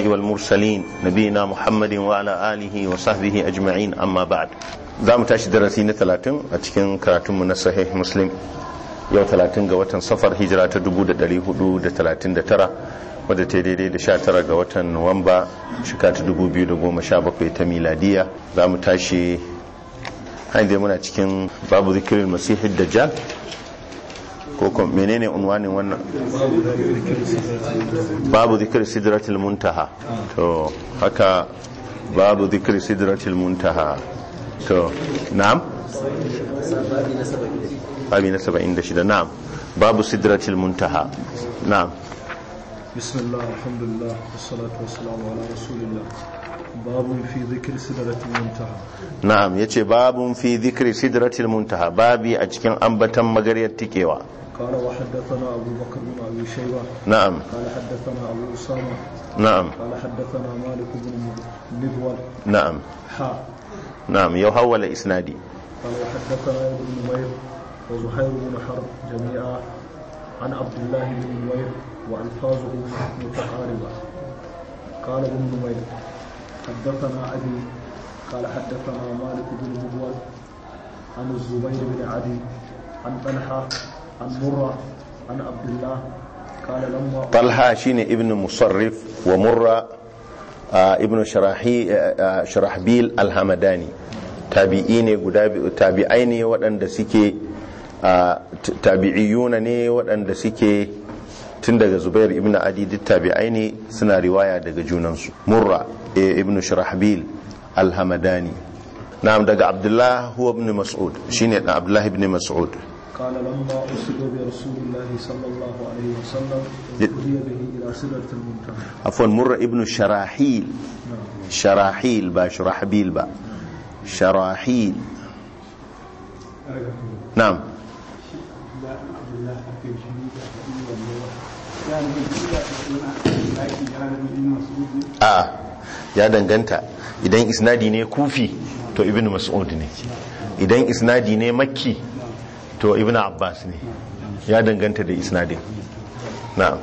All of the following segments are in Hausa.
الأنبياء والمرسلين نبينا محمد وعلى آله وصحبه أجمعين أما بعد زام تاشي درسين ثلاثين أتكين كراتم من صحيح مسلم yau talatin ga watan safar hijira ta 439 wadda ta daidai da 19 ga watan nuwamba shika ta 2017 ta miladiya za mu tashi hanyar muna cikin babu zikirin masihid dajjal ko kuma menene unwanin wannan babu zikirin sidratul muntaha to haka babu zikirin sidratul muntaha to na'am babi na 76 na'am babu sidratul muntaha na'am bismillah alhamdulillah wassalatu wassalamu ala rasulillah babun fi dhikri sidratul muntaha na'am yace babun fi dhikri sidratul muntaha babi a cikin ambatan magariyar tikewa قال وحدثنا أبو بكر بن أبي شيبة na'am قال حدثنا أبو أسامة na'am قال حدثنا مالك بن مدول na'am حا na'am yau hawala isnadi قال وحدثنا ابن نمير وزهير بن حرب جميعا عن عبد الله بن نمير وألفاظه متقاربة قال ابن نمير حدثنا أبي قال حدثنا مالك بن مدول عن الزبير بن عدي عن طلحة عن مرة عن عبد الله قال لما talha shine ibn musarrif wa murra ah, ibn sharahi ah, sharahbil alhamadani tabi'i ne guda biyu tabi'ai ne waɗanda suke ah, t- tabi'iyuna ne waɗanda suke tun daga zubair ibn adi duk tabi'ai ne suna riwaya daga junansu murra eh, ibn sharahbil alhamadani na'am daga abdullah huwa ibn mas'ud shine dan abdullah ibn mas'ud قال لما أرسل برسول الله صلى الله عليه وسلم هدي به إلى سدرة المنتهى afwan murra ibn sharahil نعم sharahil ba shurahbil ba sharahil na'am a ya danganta idan isnadi ne kufi to ibn mas'ud ne idan isnadi ne makki to ibn abbas ne ya danganta da isnadin na'am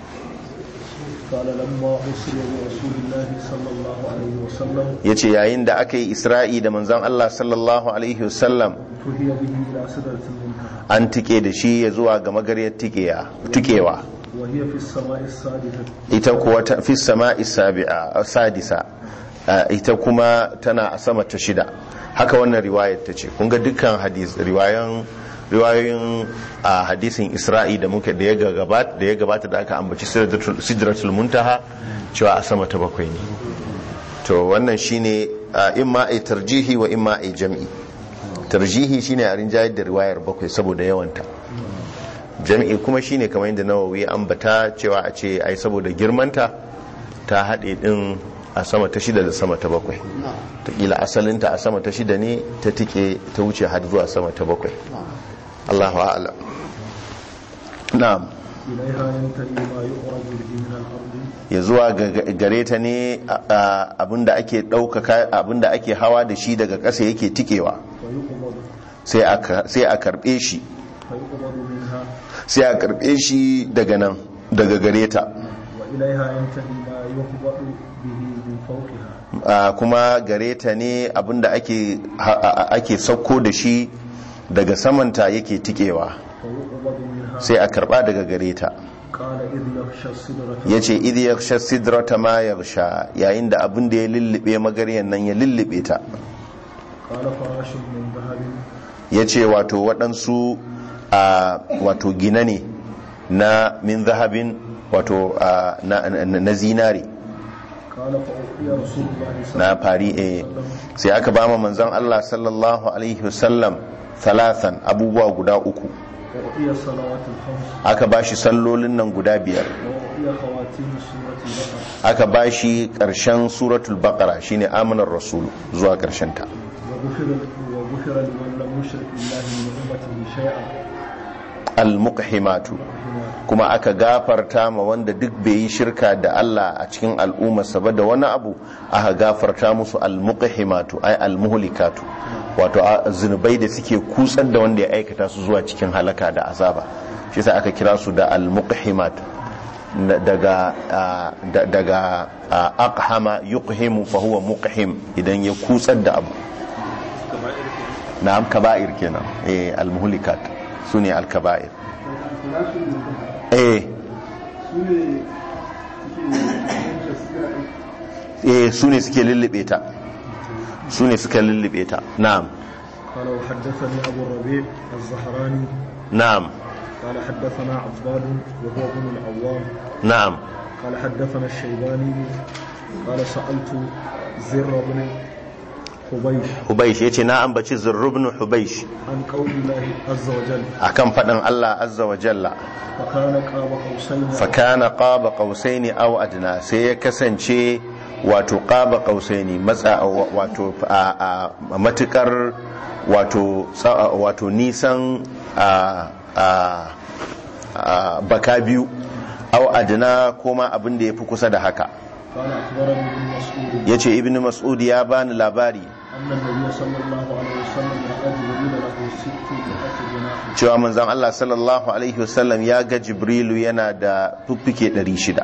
قال لما أرسل برسول الله صلى الله عليه وسلم ya ce yayin da aka yi isra'i da manzan Allah sallallahu Alaihi wasallam فهي به إلى سدرة المنتهى an tike da shi ya zuwa ga magariyar tikewa tukewa وهي في السماء السادسة ita kuwa ta fi sama'i sabi'a sadisa a, ita kuma tana a sama ta shida haka wannan riwayar ta ce kun ga dukkan hadis riwayan riwayoyin a hadisin isra'i da muke da ya gabata da ya gabata da aka ambaci sidratul sidratul muntaha cewa a sama ta bakwai ne to wannan shine a, imma a tarjihi wa imma a jam'i tarjihi shine a rinjayar da riwayar bakwai saboda yawanta jam'i kuma shine kamar yadda nawawi ya ambata cewa a ce ai saboda girmanta ta haɗe ɗin a sama ta shida da sama ta bakwai taƙila asalinta a sama ta shida ne ta tike ta wuce har zuwa sama ta bakwai Allahu a'lam na'am إليها ينتهي ما يخرج به من الأرض ya zuwa ga- gare ta ne a- a- abinda ake ɗaukaka abinda ake hawa da shi daga ƙasa yake tikewa فيقبض sai a ka- sai a karɓe shi فيقبض منها sai a karɓe shi daga nan daga gare ta وإليها ينتهي ما يهبط به من فوقها a kuma gare ta ne abinda ake ha- a- ake sauko da shi daga samanta yake tikewa فيقبض منها sai a karba daga gare ta قال إذ يغشى السدرة yace idh yakhsha sidrata ma yaghsha yayin da abin da ya lullube magaryan nan ya lullube ta قال فراش من ذهب yace wato waɗansu a wato gina ne na min zahabin wato a, na, na, na zinare قال فأعطي رسول الله صلى na الله عليه fari eh sai aka ba manzon Allah sallallahu alaihi wasallam thalathan abubuwa guda uku وأعطي الصلوات الخمس aka ba shi sallolin nan guda biyar وأعطي خواتيم سورة البقرة aka ba shi ƙarshen suratul baqara shine amanar rasul zuwa ƙarshen ta وغفر وغفر لمن لم يشرك بالله من أمته شيئا al-muqhimatu kuma aka gafarta ma wanda duk bai yi shirka da Allah a cikin al'ummarsa ba da wani abu aka gafarta musu al-muqhimatu ay al-muhlikatu wato a- zunubai da suke kutsar da wanda ya aikata su zuwa cikin halaka da azaba shi sa aka kira su da al-muqhimat daga ah, da- daga ah, aqhama yuqhimu fa huwa muqhim idan ya kutsar da abu na'am kaba'ir kenan eh al-muhlikat sune al-kaba'ir eh eh sune suke lullube ta sune suka lullube ta na'am قال وحدثني أبو الربيع الزهراني na'am قال حدثنا عباد وهو ابن العوام na'am قال حدثنا الشيباني قال سألت زر بن حبيش hubaish yace na ambaci zurrubnu hubaish عن قول الله عز وجل akan fadin Allah azza wa jalla فكان قاب قوسين fakana qaba qausaini aw adna sai ya kasance wato qaba qausaini matsa wato a a- matukar wato sa- wato nisan a a a baka biyu aw adna kuma abin da yafi kusa da haka قال أخبرني ابن مسعود yace ibnu mas'ud ya bani labari أن النبي صلى الله عليه وسلم رأى جبريل له ست مئة جناح cewa manzon Allah sallallahu alaihi wasallam ya ga jibrilu yana da fiffike 600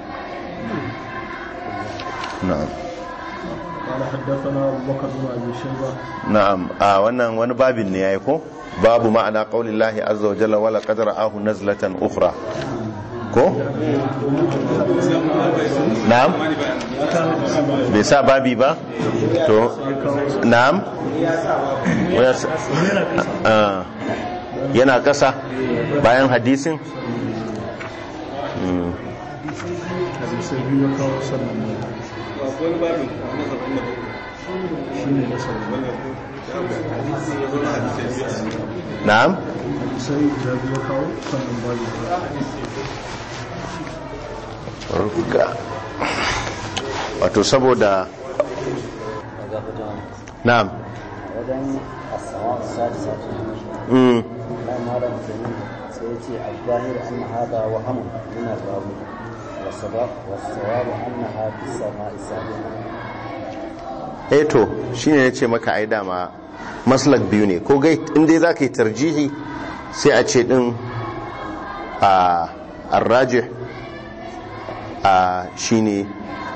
na'am قال حدثنا أبو بكر بن أبي شيبة na'am a wannan wani babin ne yayi ko babu ma'ana qaulillahi azza wa jalla wala qad ra'ahu nazlatan ukhra ko na'am bai sa babi ba to na'am Ya sa- Ah. yana kasa bayan hadisin Hmm. hadisai biyu ya kawo sannan ne shi ne na sannan na'am hadisai guda biyu ya kawo sannan babu ruga wato saboda na'am wajen asawa sati sati mm. na malam kenan sai ya ce al-zahir anna hada wa hamun min ar-rawi wa sabab wa sawab annaha fi sama'i sabiqa eh to shine yace maka ai dama maslak biyu ne ko gai in dai zaka yi tarjihi sai a ce din a arrajih a shine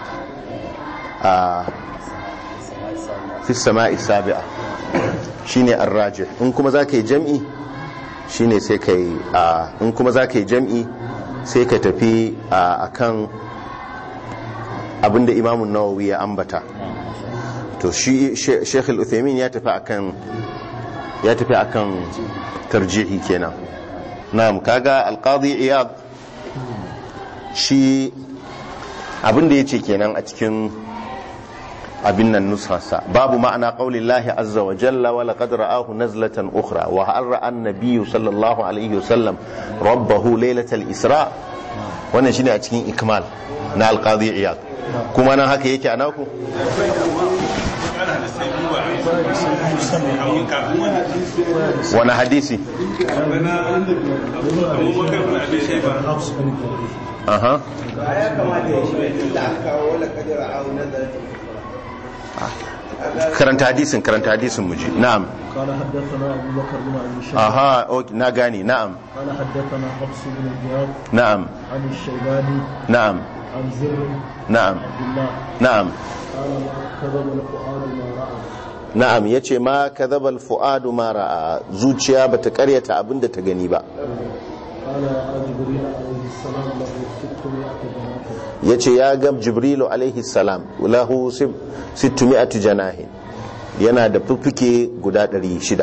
a sama'i sabiqa fi sama'i sabi'a shine arrajih in kuma zaka yi jam'i shine sai kai a in kuma zaka yi jam'i sai ka tafi a akan abinda imamun nawawi ya ambata to shi She- Sheikh Al-Uthaymeen ya tafi akan ya tafi akan tarjihi kenan na'am kaga Al-Qadi Iyad shi abinda yace kenan a cikin abin nan nusarsa babu ma'ana qaulillahi azza wa jalla wa laqad ra'ahu nazlatan ukhra wa hal ra'a an-nabiy sallallahu alaihi wasallam rabbahu laylatal isra wannan shine a cikin ikmal na Al-Qadi Iyad kuma nan haka yake a naku wani hadisi hafs bin aha karanta hadisin karanta hadisin muji na'am قال حدثنا أبو بكر بن أبي شيبة aha ok, na gani na'am قال حدثنا حفص بن غياث na'am عن الشيباني na'am عن زر na'am عبد الله na'am قال ما كذب الفؤاد ما رأى na'am yace ma kadhaba al-fuadu ma ra'a zuciya bata karyata abinda ta gani ba قال يا جبريل عليه السلام له 600 جناح yace ya ga jibrilu alaihi salam lahu sib- 600 janahin yana da fuffuke guda 600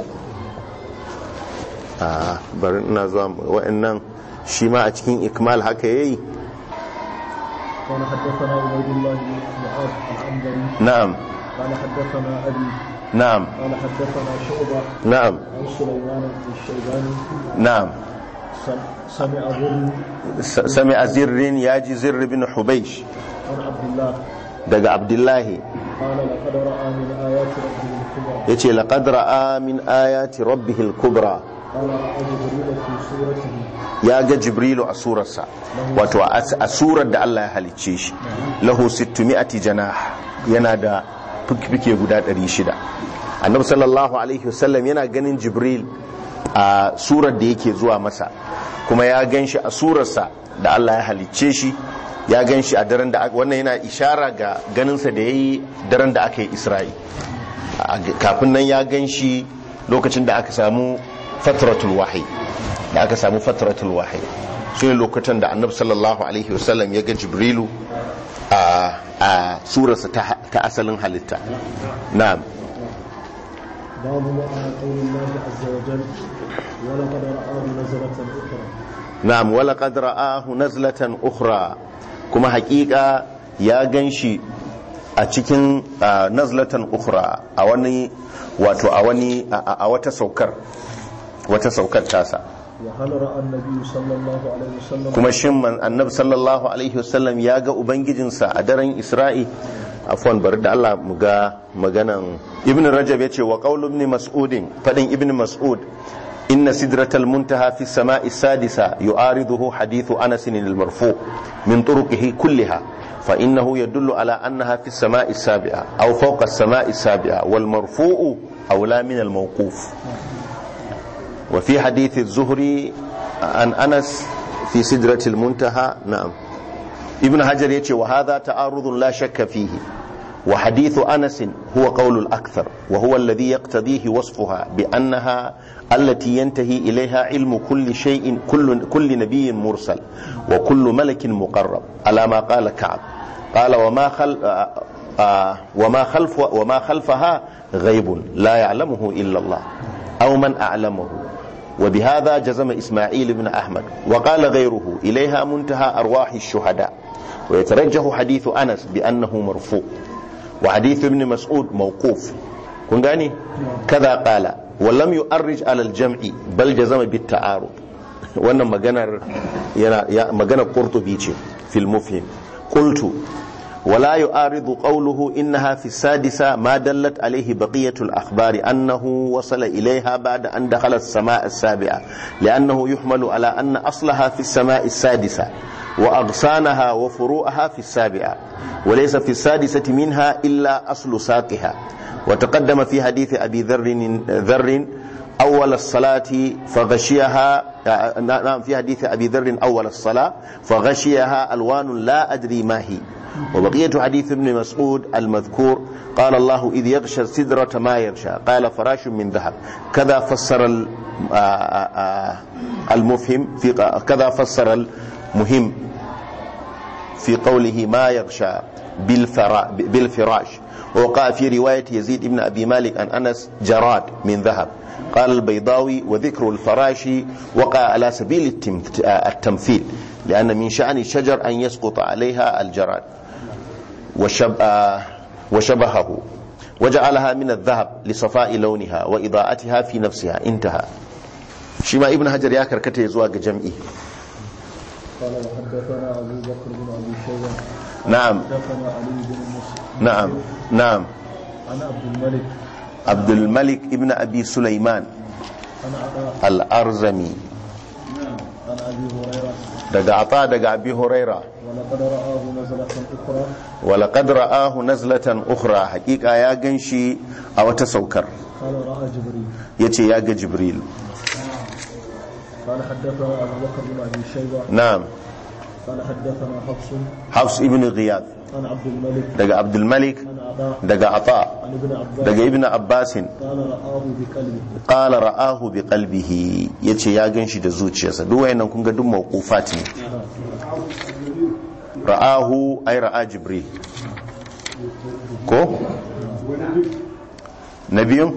a bari ina zuwa wa'annan shi ma a cikin ikmal haka yayi قال حدثنا عبيد الله بن معاذ العنبري na'am قال حدثنا أبي na'am قال حدثنا شعبة na'am عن سليمان بن الشيباني na'am سم- سمع ظل S- sami a zirrin ya ji zirri bin hubaish عن عبد الله daga abdullahi قال لقد رأى من آيات ربه الكبرى ya ce laƙad ra'a min ayati rabbihil kubra قال رأى جبريل في صورته ya ga jibrilu a surarsa wato a a surar da Allah ya halicce shi lahu 600 janah yana da fikfike guda 600 annabi sallallahu alaihi wasallam yana ganin jibril a surar da yake zuwa masa kuma ya gan shi a surarsa da Allah ya halicce shi ya gan shi a daren da aka wannan yana ishara ga ganinsa da ya yi daren da aka yi isra'i A- kafin nan ya gan shi lokacin da aka samu fatratul wahayi da aka samu fatratul wahayi su ne lokutan da annabi sallallahu alaihi wasallam ya ga jibrilu a a surarsa ta ta asalin halitta na'am باب معنى قول الله عز وجل ولقد رآه نزلة أخرى na'am wala qad ra'ahu nazlatan ukhra kuma hakika ya ganshi a cikin ah, nazlatan ukhra a wani wato a wani a- a a wata saukar wata saukar tasa وهل رأى النبي صلى الله عليه وسلم kuma shin man annabi sallallahu alaihi wasallam ya ga ubangijinsa a daren isra'i afwan bari da Allah mu ga maganan ibn rajab yace wa qaulu ibn mas'udin fadin ibn mas'ud inna sidratal muntaha fi samai sadisa yu'ariduhu hadithu anas al-marfu min turuqihi kulliha fa innahu yadullu ala annaha fi samai sabi'a aw fawqa as-samai sabi'a wal marfu'u awla min al-mawquf وفي حديث الزهري عن أنس في سدرة المنتهى نعم ابن حجر يتي وهذا تعارض لا شك فيه وحديث أنس هو قول الأكثر وهو الذي يقتضيه وصفها بأنها التي ينتهي إليها علم كل شيء كل, كل نبي مرسل وكل ملك مقرب على ما قال كعب قال وما خل آه آه وما خلف وما خلفها غيب لا يعلمه إلا الله أو من أعلمه وبهذا جزم إسماعيل بن أحمد وقال غيره إليها منتهى أرواح الشهداء ويترجح حديث أنس بأنه مرفوع وحديث ابن مسعود موقوف كن gane كذا قال ولم يؤرج على الجمع بل جزم بالتعارض wannan maganar yana ya maganar qurtubi ce fil mufhim qultu ولا يعارض قوله إنها في السادسة ما دلت عليه بقية الأخبار أنه وصل إليها بعد أن دخل السماء السابعة لأنه يحمل على أن أصلها في السماء السادسة وأغصانها وفروعها في السابعة وليس في السادسة منها إلا أصل ساقها وتقدم في حديث أبي ذر ذر أول الصلاة فغشيها نعم في حديث أبي ذر أول الصلاة فغشيها ألوان لا أدري ما هي وبقية حديث ابن مسعود المذكور قال الله إذ يغشى السدرة ما يغشى قال فراش من ذهب كذا فسر ال- آ- آ- آ- المفهم في كذا فسر المهم في قوله ما يغشى بالفرا بالفراش ووقع في رواية يزيد بن أبي مالك عن أنس جراد من ذهب قال البيضاوي وذكر الفراش وقع على سبيل التمث- التمثيل لأن من شأن الشجر أن يسقط عليها الجراد وشب آه، وشبهه وجعلها من الذهب لصفاء لونها وإضاءتها في نفسها انتهى شما ابن حجر يا كركته يزواج جمعي قال وحدثنا أبو بكر بن أبي شيبة نعم حدثنا علي بن مسلم نعم نعم عن عبد الملك عبد الملك ابن أبي سليمان عن عطاء الأرزمي عن أبي هريرة daga ata daga abi huraira ولقد رآه نزلة أخرى walaqad ra'ahu nazlatan ukhra haqiqa ya ganshi a wata saukar قال رأى جبريل yace ya ga jibril قال حدثنا أبو بكر بن أبي شيبة na'am قال حدثنا حفص hafs ibn ghiyath عن عبد الملك daga abdul malik عن عطاء daga ata عن ابن عباس daga ibn abbasin قال رآه بقلبه qala ra'ahu bi qalbihi yace ya ganshi da zuciyarsa duk wayannan kun ga duk mawqufat ne ra'ahu ay ra'a jibril ko nabiyun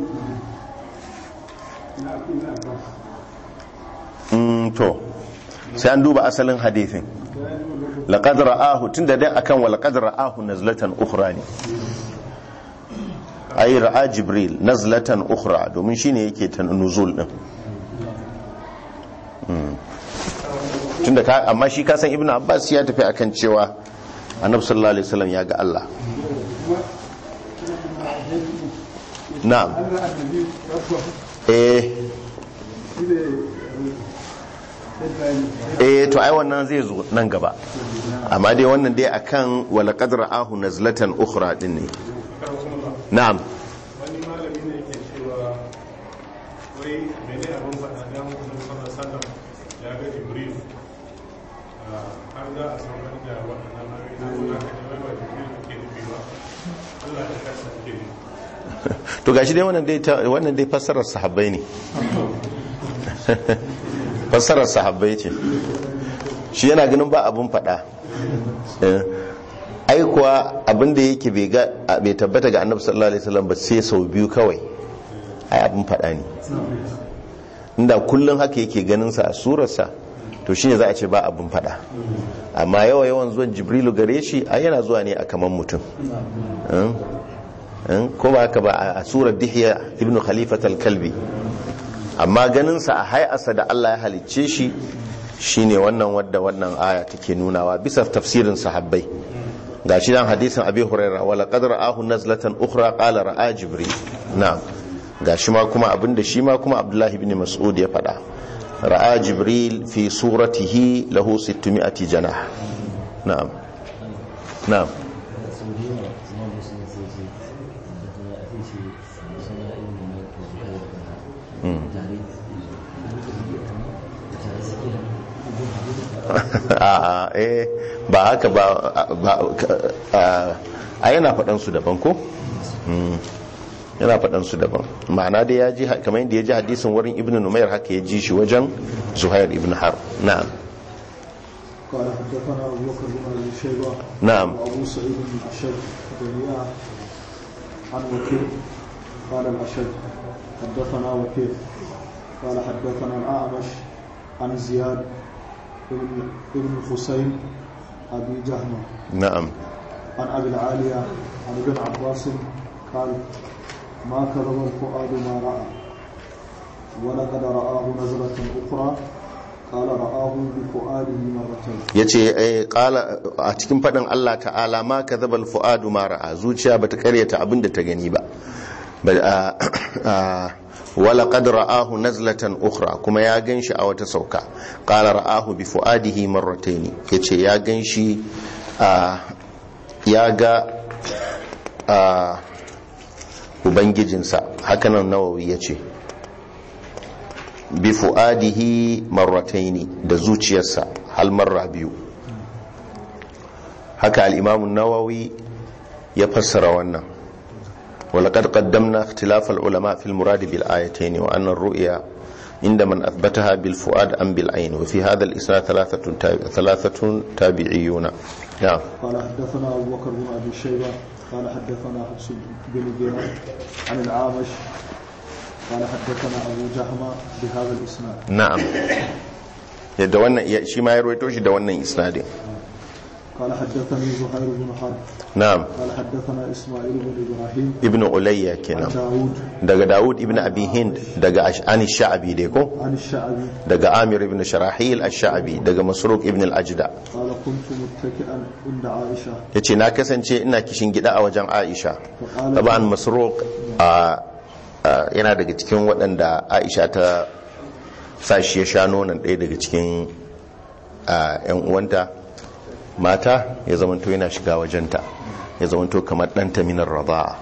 mm to sai an duba asalin hadithin laqad ra'ahu tunda dai akan wa laqad ra'ahu nazlatan ukhra ne ay ra'a jibril nazlatan ukhra domin shine yake ta nuzul din Mm. tunda ka amma shi ka san ibnu abbas ya tafi akan cewa annabi sallallahu alaihi wasallam ya ga Allah na'am eh eh to ai wannan zai zo nan gaba amma dai wannan dai akan wala qadra ahu nazlatan ukhra din ne na'am wani malami ne ke cewa wai mene abin faɗa da mutum sallallahu alaihi wasallam ya ga jibril ah, har za a saukar da waɗannan saboda ka ne ba da ke nufi ba Allah da kansa ke nufi to gashi dai wannan dai ta- wannan dai fassarar sahabbai ne fassarar sahabbai ce shi yana ganin ba abun faɗa Eh. ai kuwa abin da yake bai ga bai tabbata ga annabi sallallahu alaihi wasallam ba sai sau biyu kawai ai abin faɗa ne inda kullun haka yake ganin sa a surarsa to shine za a ce ba abin faɗa amma yawa yawan zuwan jibrilu gare shi ai yana zuwa ne a kaman mutum Eh. Eh, ko ba haka ba a- a surar dihiya ibn khalifat al-kalbi amma ganinsa a hay'arsa da Allah ya halicce shi shine wannan wadda wannan aya take nunawa bisa tafsirin sahabbai gashi dan hadisin abi hurairah wala qad ra'ahu nazlatan ukhra qala ra'a jibril na'am gashi ma kuma abinda shi ma kuma abdullahi ibn mas'ud ya faɗa ra'a jibril fi suratihi lahu 600 janah na'am na'am a eh ba haka ba ba- a yana faɗan su daban ko Mm. yana faɗan su daban ma'ana da ya ji kamar yadda ya ji hadisin wurin ibn numayar haka ya ji shi wajen zuhair ibn har na'am قال حدثنا أبو بكر بن أبي شيبة نعم. وأبو سعيد بن أشد جميعا عن وكيل قال الأشد حدثنا وكيل قال حدثنا الأعمش عن زياد بن ابن حسين أبي جهمة na'am عن أبي العالية عن ابن عباس قال ما كذب الفؤاد ما رأى ولقد رآه نزلة أخرى قال رآه بفؤاده مرتين ya ce a cikin faɗin Allah ta'ala ma ka zabal fu'adu ma ra'a zuciya ba ta karyata abin da ta gani ba Ba- a- a- wala qad ra'ahu nazlatan ukhra kuma ya ganshi a wata sauka qala ra'ahu bi fu'adihi marratayn yace ya ganshi a ya ga a ubangijinsa hakanan nawawi yace bi fu'adihi marrataini da zuciyarsa hal marra biyu haka al-imam an-nawawi ya fassara wannan ولقد قدمنا اختلاف العلماء في المراد بالآيتين وأن الرؤيا عند من أثبتها بالفؤاد أم بالعين وفي هذا الإسناد ثلاثة تاب- ثلاثة تابعيون نعم قال حدثنا أبو بكر بن أبي شيبة قال حدثنا حفص بن جرير عن العامش قال حدثنا أبو جهمة بهذا الإسناد نعم da wannan ya- shi ma ya rawaito shi da wannan isnadin قال حدثني زهير بن حرب na'am قال حدثنا إسماعيل بن إبراهيم ibnu ulayya عن kenan داود daga Dawud ibn Abi Hind daga Ash'ani Sha'abi dai ko عن الشعبي daga Amir ibn Sharahil Ash-Sha'abi daga Masruq ibn al-Ajda قال كنت متكئا عند عائشة yace na kasance ina kishin gida a wajen Aisha فقالت taban Masruq a a- yana daga cikin waɗanda Aisha ta sa shi ya sha nonon ɗaya daga cikin a, yan uwanta mata ya zamanto yana shiga wajenta ya zamanto kamar ɗanta minar rada'a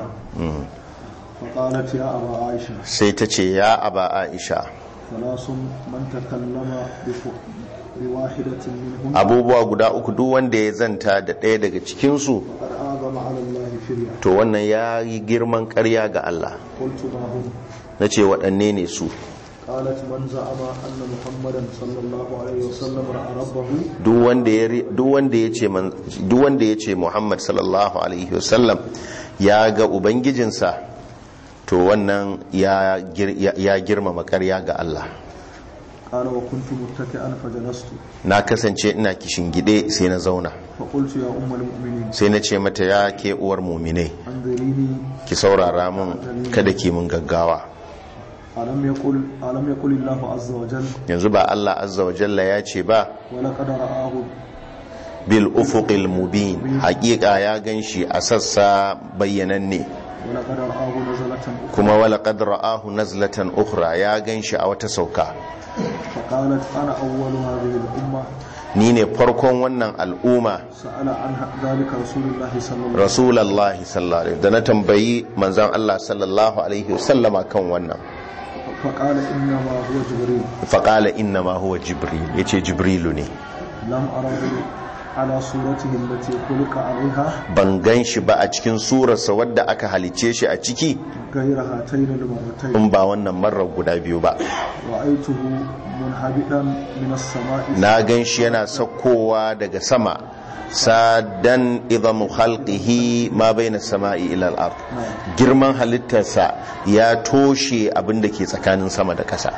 فقالت يا أبا عائشة sai ta ce ya aba Aisha ثلاث من تكلم بف- بواحدة منهم abubuwa guda uku duk wanda ya zanta da ɗaya daga cikinsu فقد آذم على الله فريا to wannan ya yi girman ƙarya ga Allah قلت ما هم na ce waɗanne ne su قالت من زعم أن محمدا صلى الله عليه وسلم رأى ربه duk wanda ya ri- duk wanda ya ce man- duk wanda ya ce Muhammad sallallahu alaihi wasallam ya ga ubangijinsa to wannan ya gir- ya ya girmama ƙarya ga Allah قال وكنت متكئا فجلست na kasance ina kishin gide sai na zauna فقلت يا أم المؤمنين sai na ce mata ya ke uwar muminai أنظريني ki saurara min kada ki mun gaggawa ألم يقل ألم يقل الله عز وجل yanzu ba Allah azza wa jalla ya ce ba ولقد رآه bil ufuqil mubin haƙiƙa ya ganshi a sassa bayyananne ولقد رآه نزلة أخرى kuma wala qad ra'ahu nazlatan ukhra ya ganshi a wata sauka فقالت أنا أول هذه الأمة ni ne farkon wannan al'umma سأل عن ذلك رسول الله صلى الله عليه وسلم rasulullahi sallallahu alaihi da na tambayi manzon Allah sallallahu alaihi wasallama kan wannan فقال إنما هو جبريل faqala inna ma huwa jibril yace jibrilu ne لم أره على صورته التي خلق عليها ban gan shi ba a cikin surarsa wadda aka halicce shi a ciki غير هاتين المرتين in ba wannan marar guda biyu ba رأيته منهبطا من السماء na gan shi yana saukowa daga sama sadan idamu khalqihi ma baina sama'i ila al-ard girman halittarsa ya toshe abin da ke tsakanin sama da ƙasa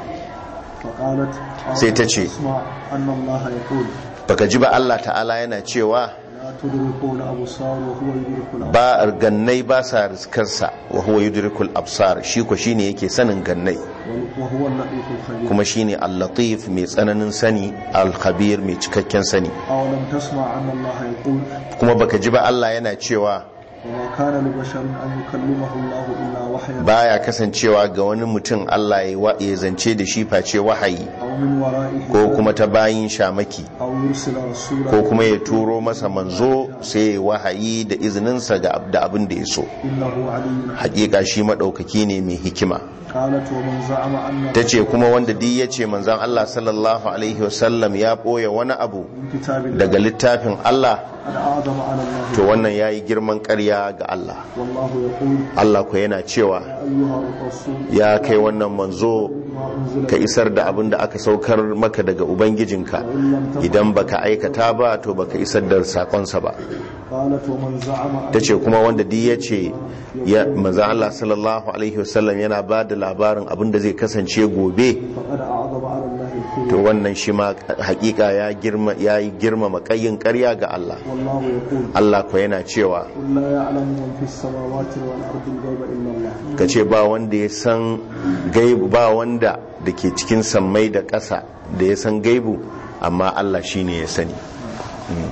فقالت sai ta ce اسمع أن الله يقول baka ji ba Allah ta'ala yana cewa لا تدركه الأبصار وهو يدرك الأبصار ba gannai ba sa riskarsa wa huwa yudrikul absar shi ko shine yake sanin gannai وهو اللطيف الخبير kuma shine al-latif mai tsananin sani al-khabir mai cikakken sani أولم تسمع أن الله يقول kuma baka ji ba Allah yana cewa وما كان لبشر أن يكلمه الله إلا وحيا baya kasancewa ga wani mutum Allah ya wa- ya zance da shi face wahayi أو من وراء ko حجاب kuma ta bayin shamaki أو يرسل رسولا ko kuma ya turo masa manzo sai ya wahayi da izininsa ga ab- da abin da ya so إنه علي حكيم hakika shi madaukaki ne mai hikima قالت ومن زعم أن ta ce kuma wanda duk ya ce manzan Allah sallallahu alaihi wasallam ya ɓoye wani abu من كتاب الله daga littafin Allah قد أعظم على الله to wannan ya yi girman ƙarya ga Allah والله يقول Allah ku yana cewa أيها الرسول ya kai wannan manzo ما أنزل ka isar da abin da aka saukar maka daga ubangijinka idan baka aikata ba to baka isar da sakonsa ba قالت ومن زعم أن ta ce kuma wanda duk ya ce ya manzan Allah sallallahu alaihi wasallam yana ba da labarin abin da zai kasance gobe فقد أعظم على الله الكذب to wannan shi ma hakika ya girma ya yi girmama kayin ƙarya ga Allah والله يقول Allah ko yana cewa قل لا يعلم من في السماوات والأرض الغيب إلا الله ka ce ba wanda ya san gaibu ba wanda da ke cikin sammai da ƙasa da ya san gaibu amma Allah shi ne ya sani Mm.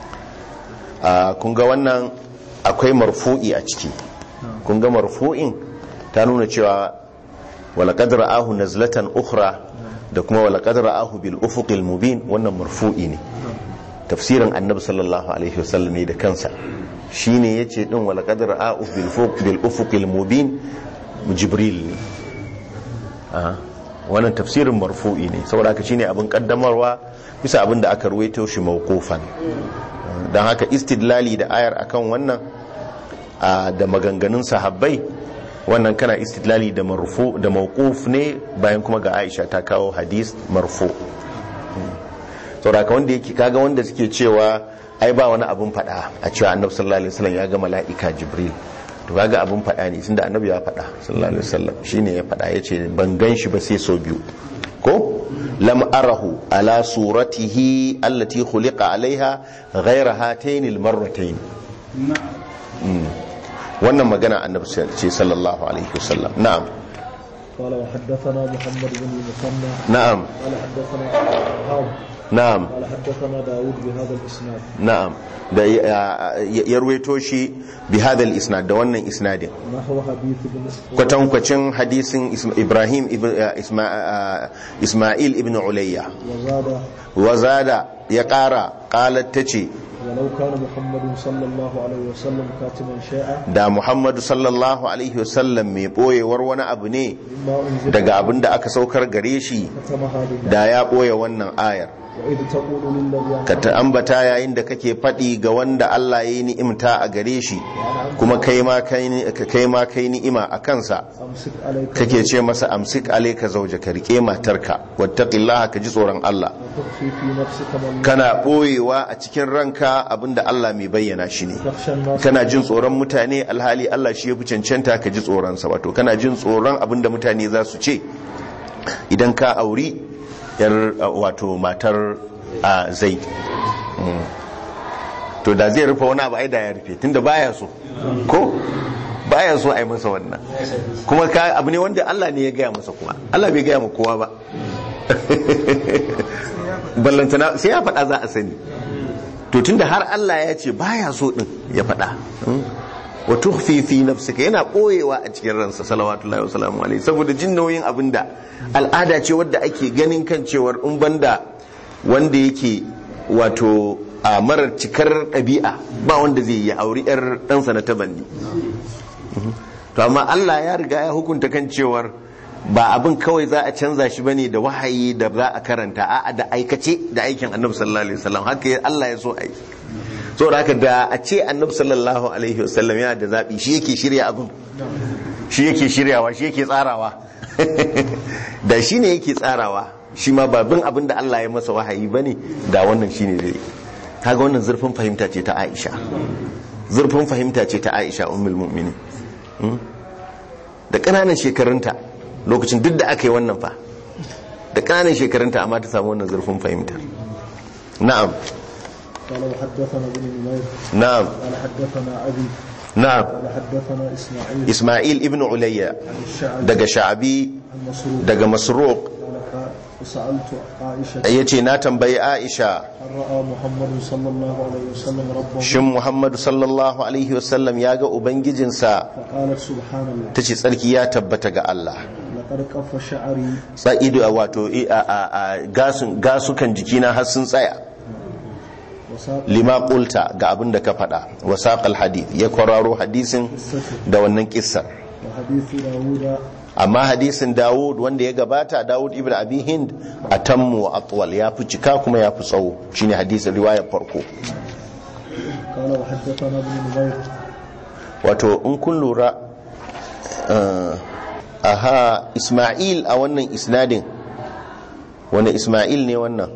Ah, kun ga wannan akwai marfu'i a ciki kun ga marfu'in ta nuna cewa walaƙad ra'ahu nazlatan ukhra da kuma walaƙad ra'ahu bil ufuqil mubin wannan marfu'i ne tafsirin annabi sallallahu alaihi wasallam ne da kansa shine yace din walaƙad ra'ahu bil fuq bil ufuqil mubin jibril ne Aha. wannan tafsirin marfu'i ne saboda haka shine abin kaddamarwa bisa abin da aka ruwaito shi mawqufan don haka istidlali da ayar akan wannan a, da maganganun sahabbai wannan kana istidlali da marfu da mawquf ne bayan kuma ga Aisha ta kawo hadis marfu saboda haka wanda yake kaga wanda suke cewa ai ba wani abin fada a cewa annabi sallallahu alaihi wasallam ya ga mala'ika jibril to kaga abin fada ne tunda annabi ya fada sallallahu alaihi wasallam shine ya fada yace ban gan shi ba sai so biyu ko lam arahu ala suratihi allati khuliqa alaiha ghayra hatayn almarratayn Mm. wannan magana annabi ce sallallahu alaihi wasallam na'am قال وحدثنا محمد بن المثنى na'am قال حدثنا وهاب na'am قال حدثنا داود بهذا الإسناد na'am da ya- ya ruwaito shi bi hadal isnad da wannan isnadin نحو حديث بن kwatankwacin hadisin Isma- Ibrahim ibn uh, Isma- uh, Ismail ibn Ulayya وزاد wazada ya ƙara ƙalar ta ce ولو كان محمد صلى الله عليه وسلم كاتما شيئا da Muhammadu sallallahu alaihi wasallam mai ɓoyewar wani abu ne مما أنزل daga abin da aka saukar gare shi كتمها لله da ya ɓoye wannan ayar وإذ تقول للذي ka ta ambata yayin da kake faɗi ga wanda Allah ya yi ni'imta a gare shi kuma kai ma kai ni- kai ma kai ni'ima a kansa أمسك عليك kake ce masa amsik alayka zawja ka rike matarka wattaqillaha ka ji tsoron Allah وتخفي في نفسك من kana boyewa a cikin ranka abinda Allah mai bayyana shi ne تخشى الناس kana jin tsoron mutane alhali Allah shi ya fi cancanta ka ji tsoronsa wato kana jin tsoron abinda mutane za su ce idan ka auri yar uh, wato matar a zaid Mm. to da zai rufe wani abu ai da ya rufe tunda baya so ko baya so a yi masa wannan kuma ka abu ne wanda Allah ne ya gaya masa kuma Allah bai gaya ma kowa ba ballantana sai ya faɗa za a sani to tunda har Allah ya ce baya so din ya faɗa wa tukhfi fi nafsika yana koyewa a cikin ransa salawatullahi wa salamu alaihi saboda jin nauyin abinda al'ada ce wadda ake ganin kan cewar in banda wanda yake wato a marar cikar ɗabi'a ba wanda zai yi auri yar ɗansa na tabanni to amma Allah ya riga ya hukunta kan cewar ba abin kawai za a canza shi bane da wahayi da za a karanta a'a da aikace da aikin annabi sallallahu alaihi wasallam haka ya- Allah ya so ai saboda haka da a ce annabi sallallahu alaihi wasallam yana da zabi shi yake shirya abin shi yake shiryawa shi yake tsarawa da shi ne yake tsarawa shi ma babin abin da Allah ya masa wahayi bane da wannan shine zai kaga wannan zurfin fahimta ce ta Aisha zurfin fahimta ce ta Aisha ummul mu'minin Hmm? da ƙananan shekarunta lokacin duk da aka yi wannan fa da ƙananan shekarunta amma ta samu wannan zurfin fahimtar na'am قال وحدثنا ابن نمير na'am قال حدثنا أبي na'am قال حدثنا إسماعيل Ismail ibn Ulayya عن الشعبي daga Sha'abi عن مسروق daga Masruq قال قال سألت عائشة yace na tambayi Aisha هل رأى محمد صلى الله عليه وسلم ربه shin Muhammadu sallallahu alaihi wasallam ya ga ubangijinsa فقالت سبحان الله tace tsarki ya tabbata ga Allah لقد قف شعري sa'idu a wato i- a- a- a gasun gasukan jikina har sun tsaya وساق lima qulta ga abin da ka faɗa wa saqal hadith ya kwararo hadisin da wannan kissar وحديث داود amma hadisin Dawud wanda ya gabata Dawud ibn Abi Hind atammu wa atwal ya fi cika kuma ya fi tsawo shine hadisin riwayar farko قال وحدثنا ابن نمير wato in kun lura uh, aha Ismail a wannan isnadin wani Ismail ne wannan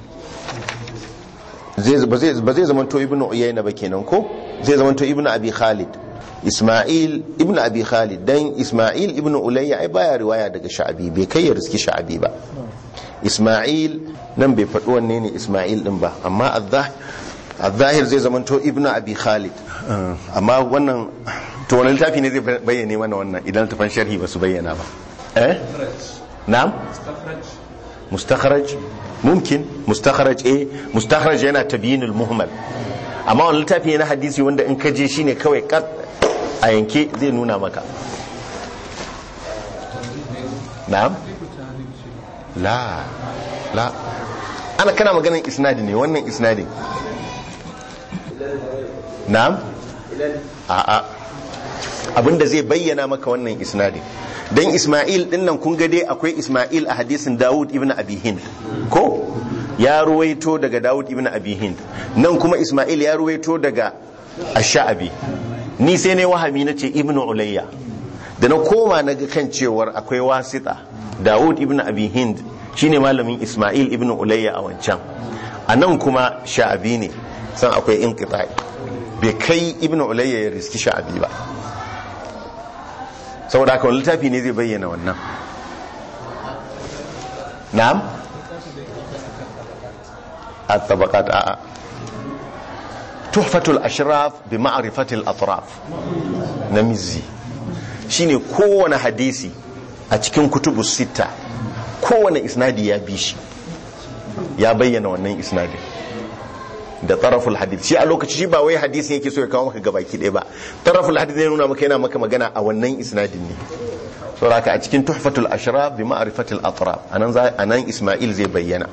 zai ba zai ba zai zamanto ibn Uyayna ba kenan ko zai zamanto ibn Abi Khalid Ismail ibn Abi Khalid dan Ismail ibn Ulayya ai baya riwaya daga Sha'abi bai kai ya riski Sha'abi ba Ismail nan bai faɗi wanne ne Ismail din ba amma al-zahir zai zamanto ibn Abi Khalid amma wannan to wani littafi ne zai bayyane mana wannan idan tafan sharhi ba su bayyana ba eh na'am mustakhraj mumkin mustakhraj eh mustakhraj yana tabyinul muhmal amma wani littafi ne na hadisi wanda in ka je shine kawai kat a yanke zai nuna maka na'am la la ana kana maganin isnadi ne wannan isnadin na'am a'a abinda zai bayyana maka wannan isnadin dan Ismail din nan kun ga dai akwai Ismail a hadisin Dawud ibn Abi Hind ko ya ruwaito daga Dawud ibn Abi Hind nan kuma Ismail ya ruwaito daga Ash-Sha'bi ni sai ne wahami nace ibn Ulayya da na koma na ga kan cewar akwai wasita Dawud ibn Abi Hind shine malamin Ismail ibn Ulayya a wancan a nan kuma Sha'bi ne san akwai inqita'i bai kai ibn Ulayya ya riski Sha'bi ba saboda haka wani littafi ne zai bayyana wannan na'am a tabakat a'a tuhfatul ashraf bi ma'rifatil atraf na mizzi shine kowane hadisi a cikin kutubus sita kowane isnadi ya bi shi ya bayyana wannan isnadin da taraful hadith shi a lokaci shi ba wai hadisin yake so ya kawo maka gabaki ɗaya ba taraful hadith ne nuna maka yana maka magana a wannan isnadin ne saboda a cikin tuhfatul ashraf bi ma'rifatil atraf anan za anan isma'il zai bayyana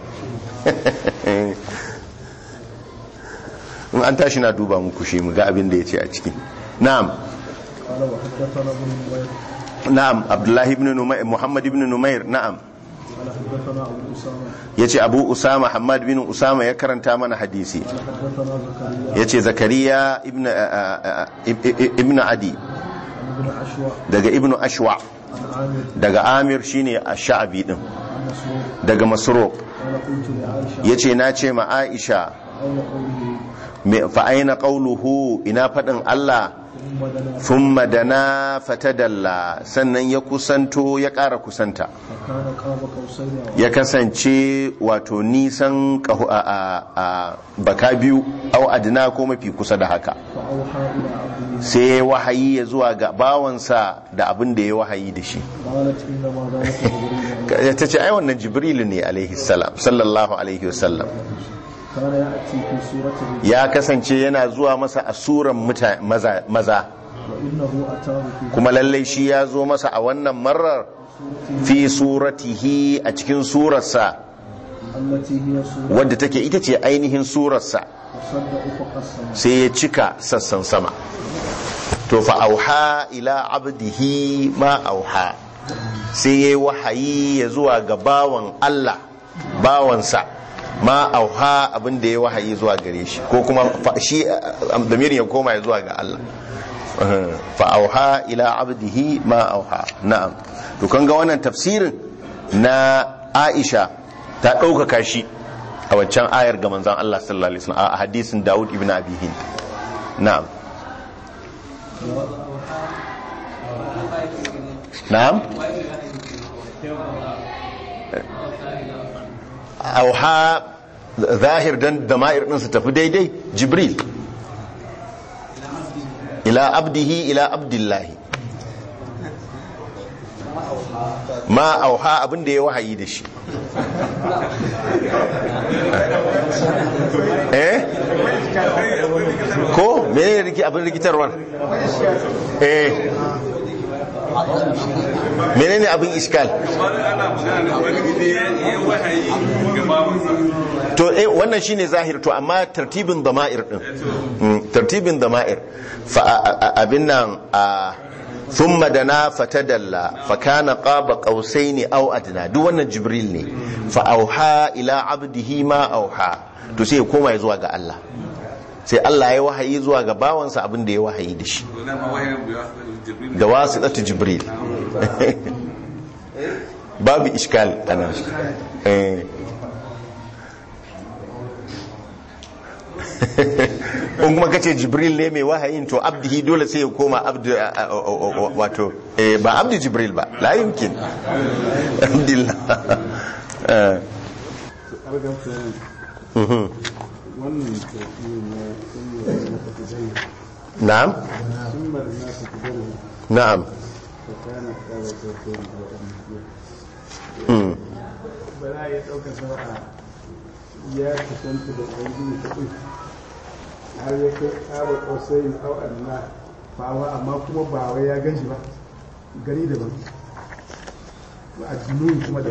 in an tashi na duba muku shi mu ga abin da yace a ciki na'am قال وحدثنا ابن نمير na'am abdullahi ibn numayr muhammad ibn numayr na'am قال حدثنا ابو اسامه yace abu usama hamad bin usama ya karanta mana hadisi قال حدثنا زكريا yace zakariya ibn ibn adi عن ابن عشوى daga ibn ashwa عن عامر daga amir shine ash-sha'bi din عن مسروق daga masruq قال قلت لعائشه yace na ce ma aisha اين قوله me- fa aina qawluhu ina fadin Allah ثم دنا thumma dana fatadalla sannan ya kusanto ya ƙara kusanta فكان قاب قوسين أو ya kasance wato nisan ƙaho- a, a, a baka biyu au adina ko mafi kusa da haka فأوحى إلى عبده sai ya wahayi ya zuwa ga bawansa da abin da ya wahayi da shi قالت إنما ذلك جبريل عليه ta ce ai wannan jibrilu ne alaihi salam sallallahu alaihi wasallam كان يأتي في سورة الرجل ya kasance yana zuwa masa a suran muta- maza, maza وإنه أتاه في kuma lallai shi ya zo masa a wannan marar fi suratihi a cikin surarsa التي هي سورة wadda take ita ce ainihin surarsa وصد أفق السماء sai ya cika sassan sama to fa auha ila abdihi ma auha sai yayi wahayi ya zuwa ga bawan Allah bawansa ma auha abin da ya wahayi zuwa gare shi ko kuma fa- shi damirin ya koma ya zuwa ga Allah fa auha ila abdihi ma auha na'am to kan ga wannan tafsirin na Aisha ta ɗaukaka shi a waccan ayar ga manzon Allah sallallahu alaihi wasallam a hadisin Dawud ibn Abi Hind na'am na'am auha zahir dan dama'ir din su tafi daidai jibril ila abdihi ila abdillahi ma auha abin da ya wahayi da shi eh ko mene ne abin rikitarwar eh menene abin iskal to eh wannan shine zahir to amma tartibin dama'ir din Mm, tartibin dama'ir fa a- a- abin nan a thumma dana fatadalla fa kana qaba qausaini aw adna duk wannan jibril ne fa auha ila abdihi ma auha to sai ya koma ya zuwa ga Allah sai Allah ya wahayi zuwa ga bawansa abin da ya wahayi da shi da wasitatu jibril babu iskal anan eh in kuma kace jibril ne mai wahayin to abdihi dole sai ya koma abdu a- a- a- wato eh, ba abdu jibril ba la yumkin abdillah Eh, mhm. wannan tafi na sunnah na tafsir na'am sunnah na tafsir na'am ta kana kawo tafsir da annabi Mm. ba za a iya ɗaukar sa a ya kusanta da ubangiji ta ɗin har ya kai ƙara ƙosai au anna fawa amma kuma ba wai ya gan shi ba gari daban ba a junun kuma da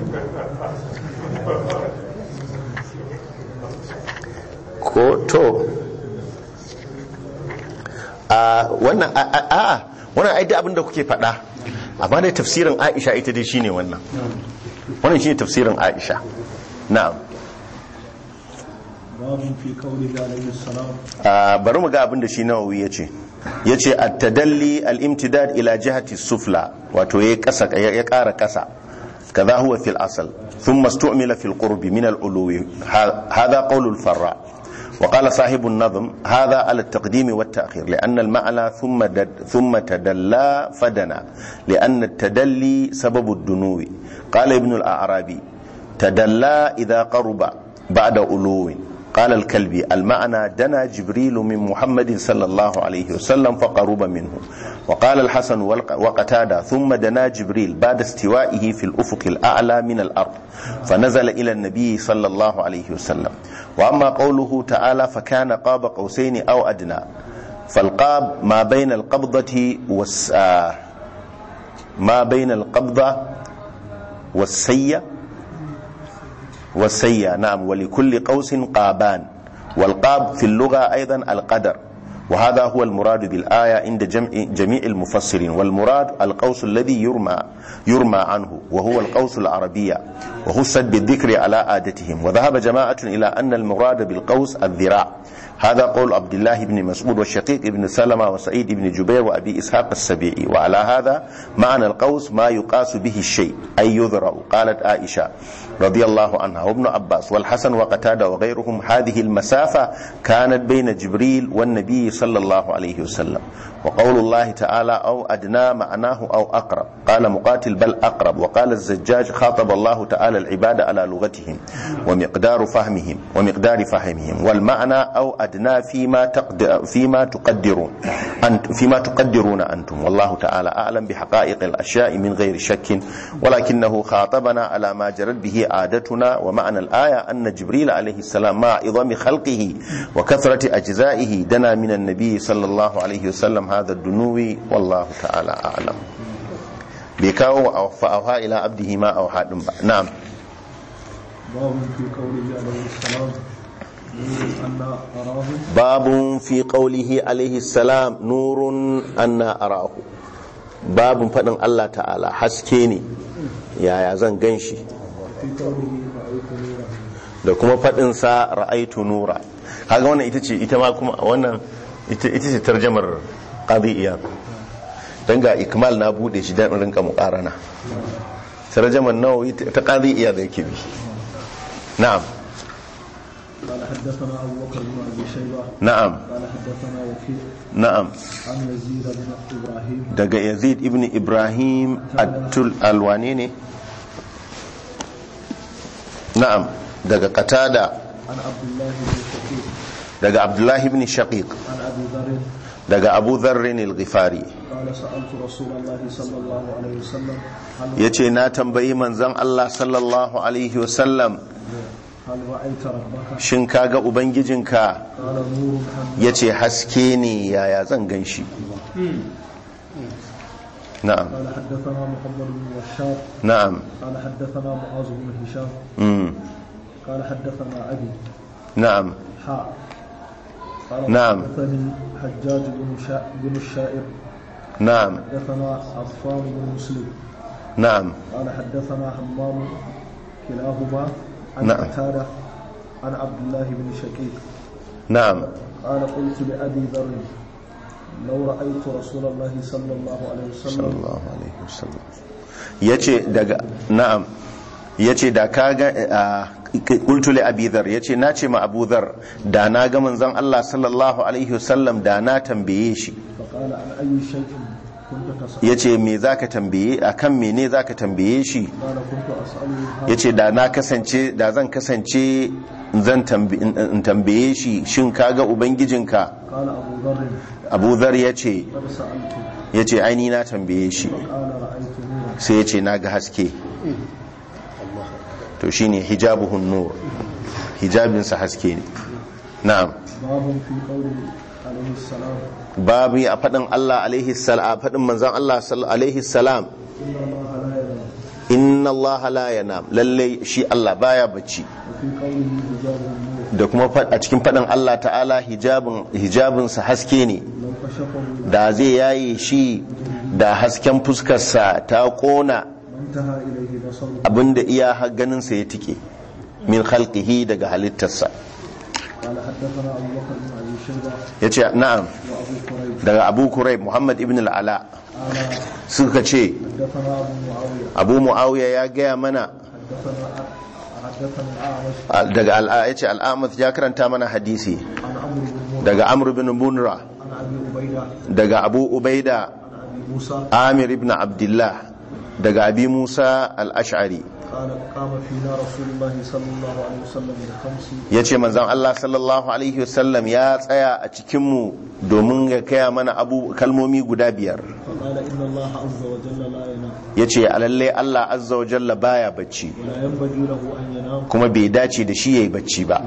ko to a wannan a a- a wannan ai da abin da kuke faɗa amma dai tafsirin Aisha ita dai shine wannan wannan shine tafsirin Aisha na'am باب في قوله عليه السلام a bari mu ga abin da shi Nawawi yace yace at-tadalli al-imtidad ila jihati sufla wato ya kasa ya ƙara kasa kaza huwa fil asl thumma istu'mila fil qurbi min al-uluwi hadha qawl al-farra وقال صاحب النظم هذا على التقديم والتأخير لأن المعنى ثم دد ثم تدلى فدنا لأن التدلي سبب الدنو قال ابن الأعرابي تدلى إذا قرب بعد ألو قال الكلبي المعنى دنا جبريل من محمد صلى الله عليه وسلم فقرب منه وقال الحسن والق- وقتادة ثم دنا جبريل بعد استوائه في الأفق الأعلى من الأرض فنزل إلى النبي صلى الله عليه وسلم وأما قوله تعالى فكان قاب قوسين أو أدنى فالقاب ما بين القبضة والس آه، ما بين القبضة والسية والسيا نعم ولكل قوس قابان والقاب في اللغة أيضا القدر وهذا هو المراد بالآية عند جمع جميع المفسرين والمراد القوس الذي يرمى يرمى عنه وهو القوس العربية وخصت بالذكر على عادتهم وذهب جماعة إلى أن المراد بالقوس الذراع هذا قول عبد الله بن مسعود والشقيق بن سلمة وسعيد بن جبير وأبي إسحاق السبيعي وعلى هذا معنى القوس ما يقاس به الشيء أي يذرع قالت عائشة رضي الله عنها وابن عباس والحسن وقتادة وغيرهم هذه المسافة كانت بين جبريل والنبي صلى الله عليه وسلم وقول الله تعالى أو أدنى معناه أو أقرب قال مقاتل بل أقرب وقال الزجاج خاطب الله تعالى العباد على لغتهم ومقدار فهمهم ومقدار فهمهم والمعنى أو أدنى فيما تقدر فيما تقدرون أنت فيما تقدرون أنتم والله تعالى أعلم بحقائق الأشياء من غير شك ولكنه خاطبنا على ما جرت به عادتنا ومعنى الآية أن جبريل عليه السلام مع عظم خلقه وكثرة أجزائه دنا من النبي صلى الله عليه وسلم هذا الدنو والله تعالى أعلم بكاو فأوها إلى عبده ما أوحى نعم باب في قوله عليه السلام نور أن أراه باب في قوله عليه السلام نور أن أراه babin faɗin Allah ta'ala haske ne yaya zan gan shi في قوله رأيت نورا da kuma faɗinsa ra'aitu nura kaga wannan ita ce ita ma kuma wannan ita ita ce tarjamar qadi iyad dan ga ikmal na bude shi dan in rinka muqarana tarjamar nawawi ta qadi iyad yake bi na'am قال حدثنا أبو بكر بن أبي شيبة na'am قال حدثنا وكيع na'am عن يزيد بن إبراهيم daga yazid ibn ibrahim atul alwane ne na'am daga qatada عن عبد الله بن شقيق daga abdullahi ibn shaqiq عن أبي ذر daga abu dharrin al-ghifari قال سألت رسول الله صلى الله عليه وسلم هل yace na tambayi manzon Allah sallallahu alaihi wasallam هل رأيت ربك shin kaga ubangijinka قال نور أم yace haske ne yaya zan ganshi na'am قال حدثنا محمد بن بشار na'am قال حدثنا معاذ بن هشام mm, قال حدثنا أبي na'am حاء قال نعم. حدثني حجاج بن شا... بن الشائر na'am حدثنا عفان بن مسلم na'am قال حدثنا حمام كلاهما عن نعم. قتادة عن عبد الله بن شقيق na'am قال قلت لأبي ذر لو رأيت رسول الله صلى الله عليه وسلم sallallahu alaihi wasallam yace daga na'am yace da kaga qultu li abi dhar yace na ce ma abu dhar da na ga manzon Allah sallallahu alaihi wasallam da na tambaye shi فقال عن أي شيء كنت تسأل yace me zaka tambaye akan mene zaka tambaye shi قال كنت أسأله yace da na kasance da zan kasance zan tambi- in tambaye shi shin kaga ubangijinka قال أبو ذر abu dhar yace قد سألت yace aini na tambaye shi قال رأيت نورا sai yace na ga haske to shine hijabuhun nur hijabinsa haske ne na'am باب في قوله عليه السلام babu a faɗin Allah alaihi salam a faɗin manzon Allah sal- alaihi salam إن الله لا inna Allah la ينام yanam lalle shi Allah baya bacci وفي قوله حجاب النور da kuma fa- a cikin faɗin Allah ta'ala hijabin hijabinsa haske ne لو كشفه da zai yaye shi da hasken fuskarsa ta kona ما انتهى إليه بصره abinda iya har ganinsa ya tike min khalqihi daga halittarsa قال حدثنا أبو بكر بن أبي شيبة yace na'am وأبو كريب daga Abu Kurayb Muhammad ibn al-Ala قال suka ce حدثنا أبو معاوية Abu Muawiya ya gaya mana حدثنا حدثنا الأعمش daga al'a yace al'amath ya karanta mana hadisi عن عمرو بن مرة daga Amr ibn Munra عن أبي عبيدة daga Abu Ubaida عن أبي موسى Amir ibn Abdullah daga Abi Musa al-Ash'ari قال قام فينا رسول الله صلى الله عليه وسلم بخمس yace manzon Allah sallallahu alaihi wasallam ya tsaya a cikin mu domin ya kaya mana abu kalmomi guda biyar فقال إن الله عز وجل لا ينام yace alalle Allah azza wa jalla baya bacci ولا ينبغي له أن ينام kuma bai dace da shi yayi bacci ba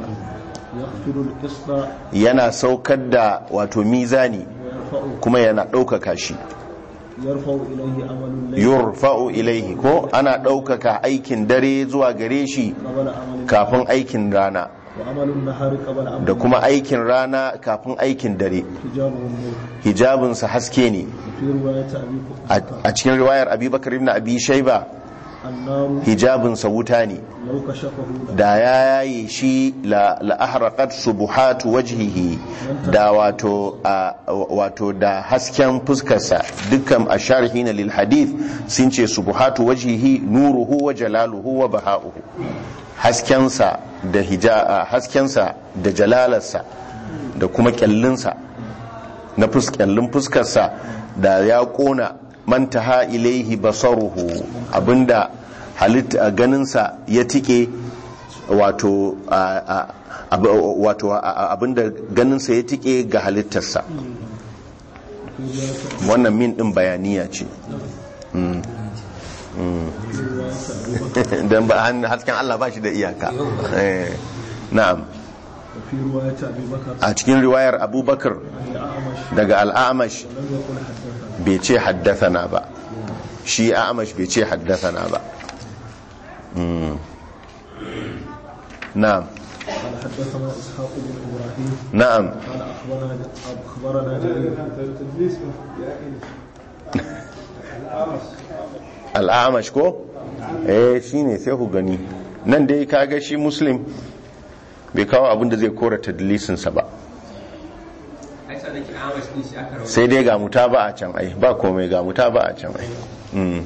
يغفر القسط yana saukar da wato mizani ويرفع kuma yana ɗaukaka shi يرفع إليه عمل الليل yurfa'u ilaihi ko ana ɗaukaka aikin dare zuwa gare shi قبل عمل kafin aikin rana وعمل النهار قبل عمل da kuma aikin rana kafin aikin dare حجابه النور hijabinsa haske ne في رواية أبي a بكر a cikin riwayar abubakar ibn abi shaiba النار hijabinsa wuta ne لو كشفه da ya yaye shi la la ahraqat subuhatu wajhihi da wato a- wato da hasken fuskarsa dukkan asharhina lil hadith sun ce subuhatu wajhihi nuruhu wa jalaluhu wa baha'uhu haskensa da hija haskensa da jalalarsa da kuma kyallinsa na kyallin fuskarsa da ya kona mantaha ilaihi basaruhu abinda halitta ganinsa ya tike wato a- a- ab- wato a- a- abinda ganinsa ya tike ga halittarsa wannan min din bayaniya ce Mm. Mm. don ba han- hasken Allah ba shi da iyaka Eh, na'am وفي رواية أبي بكر a cikin riwayar abubakar عن الأعمش daga al'amash لم يقل حدثنا bai ce haddathana ba shi a'amash bai ce haddathana ba Mm. na'am قال حدثنا إسحاق بن إبراهيم na'am قال أخبرنا أخبرنا جرير تدليس يا أخي al'amash ko eh shine sai ku gani nan dai kaga shi muslim bai kawo abin da zai kora tadlisinsa ba sai dai ga muta ba a can ai ba komai ga muta ba a can ai Mm.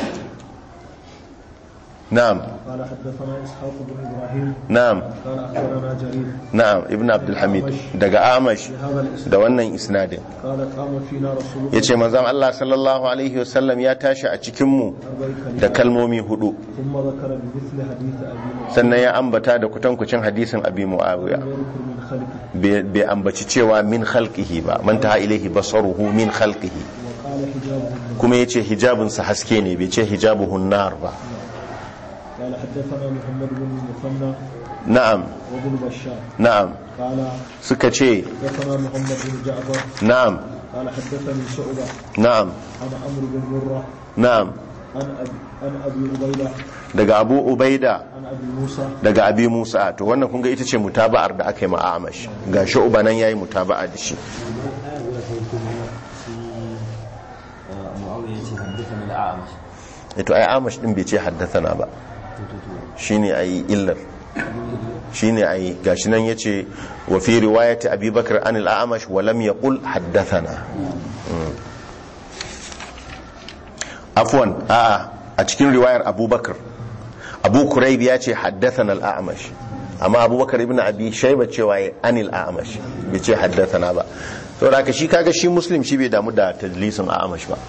na'am قال حدثنا إسحاق بن إبراهيم na'am قال أخبرنا جرير na'am ibn abdulhamid daga amash بهذا الإسناد da wannan isnadin قال قام فينا رسول ya الله ce manzan Allah sallallahu Alaihi wasallam ya tashi a cikinmu أربع da كلمات kalmomi hudu ثم ذكر بمثل حديث أبي معاوية sannan ya ambata da kutankucin hadisin abi muawiya لم يذكر من خلقه bai bai ambaci cewa min khalqihi ba man taha ilaihi basaruhu min khalqihi وقال حجابه kuma yace hijabinsa haske ne bai ce hijabuhu nar ba قال حدثنا محمد بن المثنى na'am وابن بشار na'am قال suka ce حدثنا محمد بن جعفر na'am قال حدثني شعبة na'am عن عمرو بن مرة na'am عن أبي, عن أبي عبيدة daga abu ubaida عن أبي موسى daga abi musa to wannan kun ga ita ce mutaba'ar da aka yi ma amash ga shu'ba nan yayi mutaba'a da shi معاوية حدثنا الأعمش to ai amash din bai ce haddathana ba shine ai illar shine ai gashi nan yace wa fi riwayati abi bakr an al-a'mash wa lam yaqul haddathana Mm. afwan a'a a cikin riwayar abubakar abu kurayb ya ce haddathana al-a'mash amma abubakar ibn abi shayba cewa ya anil a'mash bai ce haddathana ba saboda haka shi kaga shi muslim shi bai damu da tadlisin a'mash ba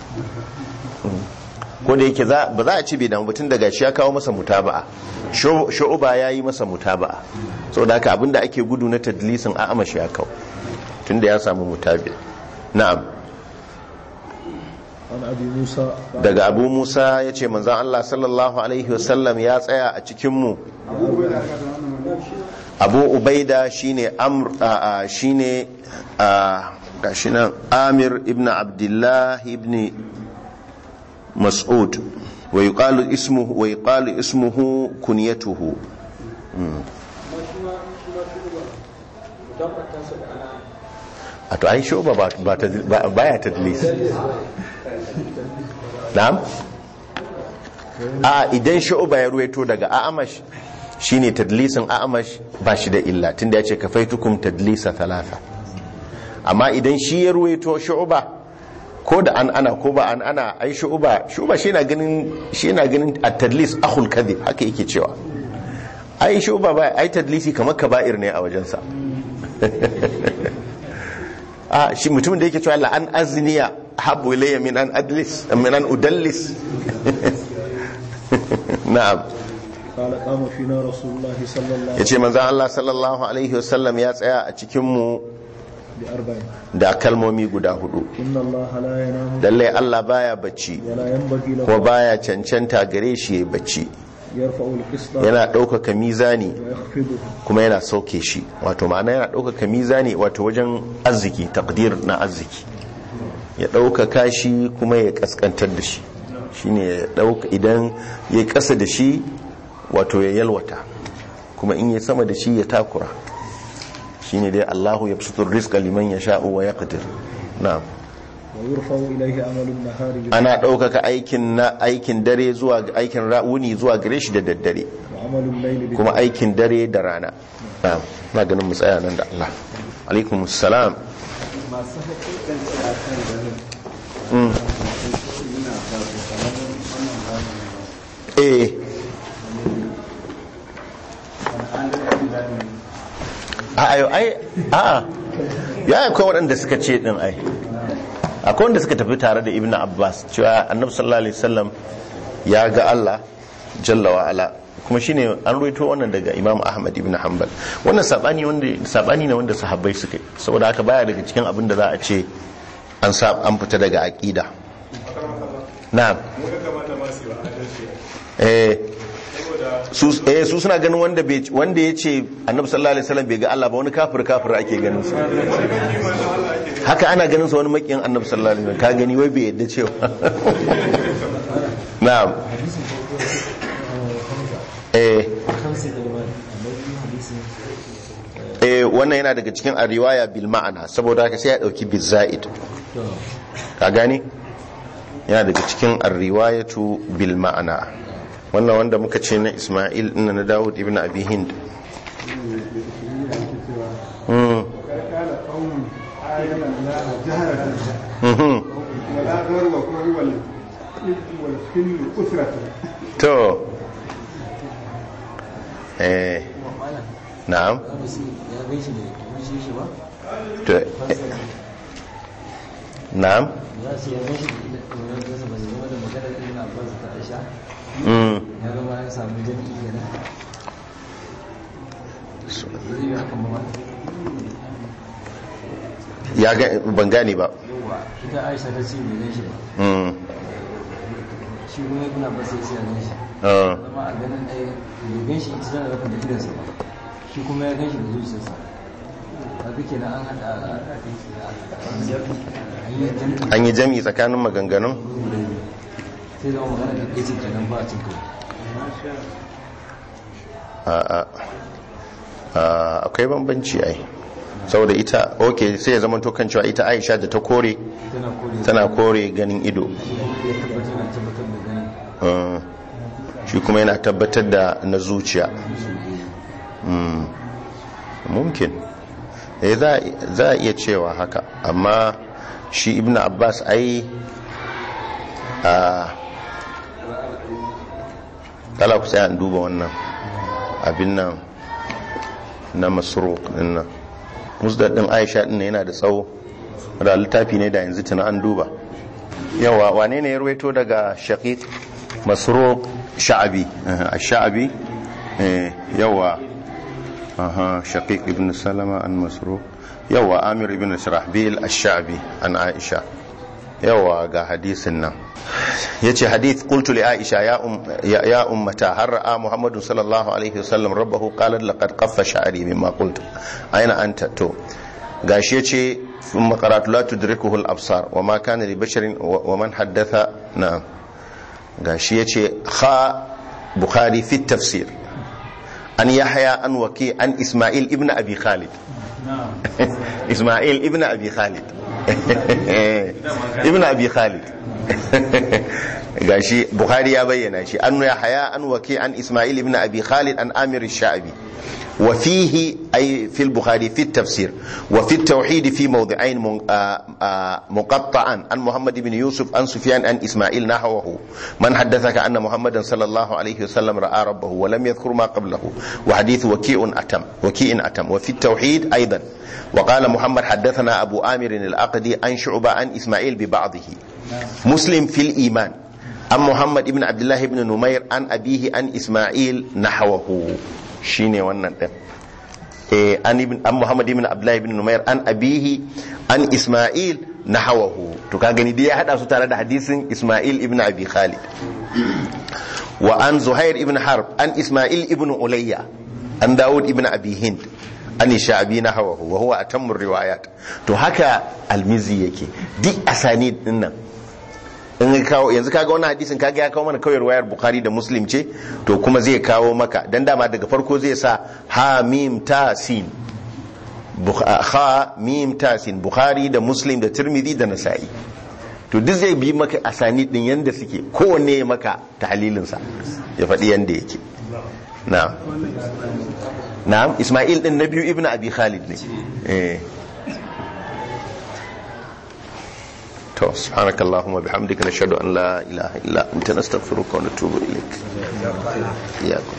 ko da yake za- ba za a ce bai damu batun daga shi ya kawo masa mutaba'a Shu- shu'uba ya yi masa mutaba'a saboda haka abinda ake gudu na tadlisin a'amash ya kawo tunda ya samu mutabi na'am عن أبي موسى قال daga abu musa ya ce manzan allah sallallahu alaihi wasallam ya tsaya a cikinmu abu ubaida shine amr a- a- shine a gashi nan amir ibn abdullah ibn mas'ud wa yuqalu ismuhu wa yuqalu ismuhu kunyatuhu Mm. a to ai shoba ba ba ta ba- baya tadlis na'am a idan shu'uba ya ruwaito daga a'amash shine tadlisin a'amash ba shi da illa tunda ya ce kafaitukum tadlisa thalatha amma idan shi ya ruwaito shu'uba ko da an ana ko ba an ana ai shu'uba shu'uba shi na ganin shi na ganin at-tadlis akhul kadhib haka yake cewa ai shu'uba ba ai tadlisi kamar kaba'ir ne a wajensa a shi mutumin da yake cewa la an azniya habu ilayya min an adlis min an udallis na'am قال قام فينا رسول الله صلى الله عليه yace manzon Allah sallallahu alaihi wasallam ya tsaya a cikin mu بأربع da kalmomi guda hudu إن الله لا ينام lalle Allah baya bacci ولا ينبغي ko له baya cancanta gare shi ya bacci يرفع القسط yana ɗaukaka mizani ويخفضه kuma yana sauke shi wato ma'ana yana ɗaukaka mizani wato wajen arziki takdir na arziki ya ɗaukaka shi kuma ya kaskantar da shi shine ya ɗauka idan ya ƙasa da shi wato ya yalwata kuma in ya sama da shi ya takura shine dai Allahu ya fi rizqa liman ya sha'u wa yaqdir na'am ويرفع إليه عمل النهار بالليل ana ɗaukaka aikin na aikin dare zuwa aikin wuni zuwa gare shi da daddare وعمل الليل بالنهار kuma aikin dare da rana na'am na ganin mu tsaya nan da Allah alaikum salam masu hakikanci a kan garin Mm. suna ba su kamar wannan bayan eh an da daɗin a ayo ai a ya akwai waɗanda suka ce din ai akwai wanda suka tafi tare da ibnu abbas cewa annabi sallallahu alaihi wasallam ya ga Allah jalla wa ala kuma shine an ruwaito wannan daga imam ahmad ibn hanbal wannan sabani wanda sabani ne wanda sahabbai suka yi saboda haka baya daga cikin abin da za a ce an sa an fita daga aqida na'am mu ya kamata ma su yi wa adalci eh saboda su eh su suna ganin wanda bai wanda yace annabi sallallahu alaihi wasallam bai ga Allah ba wani kafir kafir ake ganin sa haka ana ganin sa wani makiyin annabi sallallahu alaihi wasallam ka gani wai bai yadda cewa na'am eh eh wannan yana daga cikin a riwaya bil ma'ana saboda haka sai ya dauki bil za'id ka gani yana daga cikin ar-riwayatu bil ma'ana wannan wanda muka ce na Isma'il inna na Dawud ibn Abi Hind mm قال قوم آينا الله جهرة mhm ولا غر وهو والخل أسرة to eh na'am ya gan shi da kushe shi ba to eh, na'am za su ya gan shi da ɗorar gasa ba zama da maganar ɗin na ba su ta aisha mm ya gama ya samu jami'i kenan zai yi haka ma ya ga ban gane ba yawa ita aisha ta ce bai gan shi ba mm shi kuma ya kuna ba sai sai ya gan shi ah, zama a ganin ɗaya bai gan shi ita tana rafin da idansa ba shi kuma ya gan shi da zuciyarsa kaga kenan an haɗa an yi jami'i an yi jami'i tsakanin maganganun sai zama magana da ɗaya ce kenan ba a cin kai a a akwai bambanci ai saboda ita ok sai ya zama to kan cewa ita aisha da ta kore tana kore tana kore ganin ido ya tabbatar na tabbatar da ganin Ah, shi kuma yana tabbatar da na zuciya Mm, mumkin eh za za a iya cewa haka amma shi ibn abbas ai a kala ku sai an duba wannan abin nan na masruq din nan musdad din aisha din yana da tsawo da littafi ne da yanzu tuna an duba yawa wane ne ya ruwaito daga shaqiq masruq sha'abi a sha'abi eh, yawa aha shaqiq ibn salama an masruq yawa amir ibn shirahbil ash-sha'bi an aisha yawa ga hadisin nan yace hadith qultu li aisha ya um ya, ya ummata har ra'a muhammadu sallallahu alaihi wasallam rabbahu qalat laqad qaffa sha'ri mimma qult aina anta to gashi yace ثم قرأت لا تدركه الأبصار وما كان لبشر ومن حدث نعم gashi yace kha bukhari fi tafsir an yahya an waki an isma'il ibn abi khalid isma'il ibn abi khalid ibn abi khalid gashi bukhari ya bayyana shi an yahya an waki an isma'il ibn abi khalid an amir ash-sha'bi وفيه أي في البخاري في التفسير وفي التوحيد في موضعين من- آه، آه، مقطعا عن محمد بن يوسف عن سفيان عن إسماعيل نحوه من حدثك أن محمدا صلى الله عليه وسلم رأى ربه ولم يذكر ما قبله وحديث وكيء أتم وكيء أتم وفي التوحيد أيضا وقال محمد حدثنا أبو آمر الأقدي عن شعبة عن إسماعيل ببعضه مسلم في الإيمان عن محمد بن عبد الله بن نمير عن أبيه عن إسماعيل نحوه shine wannan din eh an ibn an muhammad ibn abdullah ibn numair an abihi an isma'il nahawahu to ka gani dai ya hada su tare da hadisin isma'il ibn abi khalid wa an zuhair ibn harb an isma'il ibn ulayya an daud ibn abi hind an sha'abi nahawahu wa huwa atammu riwayat to haka almizi yake duk asani din nan in ya kawo yanzu kaga wannan hadisin kaga ya kawo mana kawai wayar bukhari da muslim ce to kuma zai kawo maka dan dama daga farko zai sa ha mim ta sin Bukh- ha mim ta sin bukhari da muslim da tirmidhi da nasa'i to duk zai bi maka asani din yanda suke kowanne ya maka tahlilin sa ya faɗi yanda yake na'am na'am isma'il din na biyu ibnu abi khalid ne eh to subhanaka allahumma bihamdika nashhadu an la ilaha illa anta nastaghfiruka wa natubu ilaik iyakum